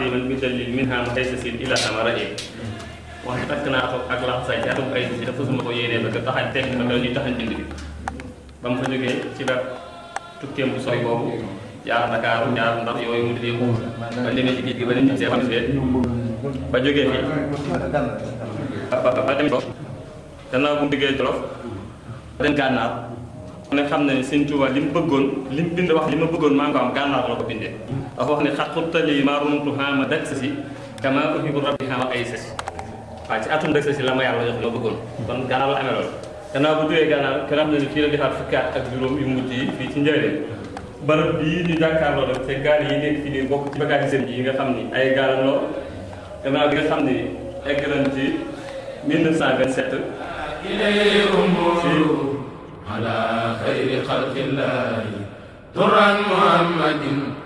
xadiman bi dalil min ham xay sa sin ila amara e wax takk naa ko ak laxasaay ci atum ay si dafa suma ko yéenee bëgg taxañ tekk ko daw ñuy taxañ bind bi ba mu fa jógee ci la tukkeem bu sori boobu jaar Dakar jaar ndax yooyu mu di yëngu ba demee ci géej gi ba dem ci see xam ba jógee fii ba ba ba dem Jolof gannaaw bu mu diggee Jolof ba dem gànnaar mu ne xam na ne Sëñ Tuubaa li mu bëggoon li mu bind wax li ma bëggoon maa ngi ko am gànnaar la ko bindee dafa wax ne xaqutali maa rumtu xaama dak sa si kama uhibu rabbi xaama ay sa si waaw ci atum dak sa si la ma yàlla jox li ma bëggoon kon gànnaar la amee loolu gannaaw bu jógee gànnaar ki nga xam ne ni fii la defaat fukki at ak juróom yu mujj yi fii ci njëriñ barab bii ñu jàkkaarloo nag te gaal yi nekk fii nii bokk ci bagage sëriñ yi nga xam ni ay gaalam loo gannaaw bi nga xam ni egg nañ ci 1927 إليه أمور على خير خلق الله ترى محمد